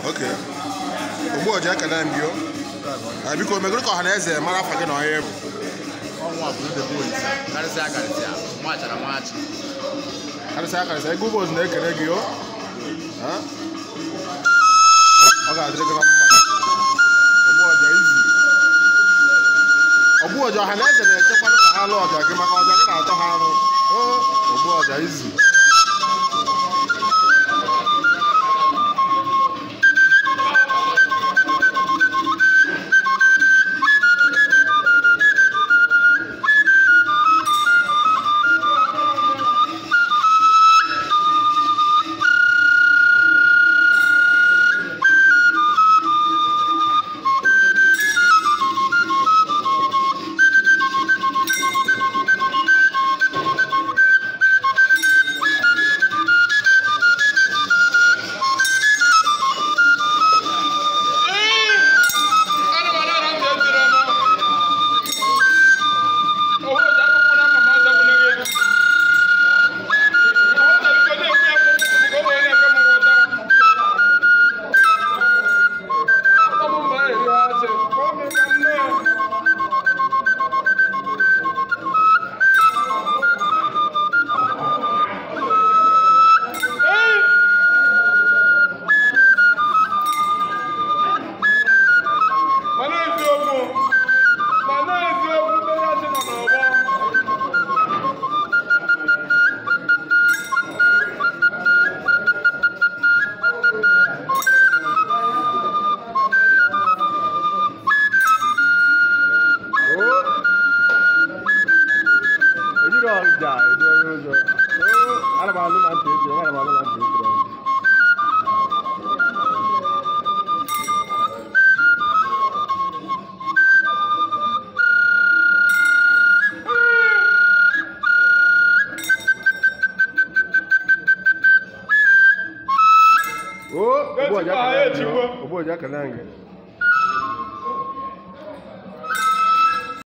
ok ogbu ọja ekele m bio Ah, biko megoro ka ọha na eze mara afa gị na onye bụ ọnwa bụrụ debe olisa karịsịa karịsịa machara machi karịsịa karịsịa ego ụbọchị na-ekele gị o Ah? ọ ga-adịrị gị na mma ogbu ọja izi ogbu ọja ọha na eze na-echekwanụ ka ha lụọ ọja gị maka ọja gị na-atọ ha arụ o ogbu ọja izi mana eziokwu mana eziokwu mmeri achị nọ n'ọgbọ ejiri ọja edu onye ụzọ ana m anụ na ntị echiri ana m anụ na ntị echiri o ogbu ọja Echikwa ha, ekele m echikwa. ogbu ọja ekele m gị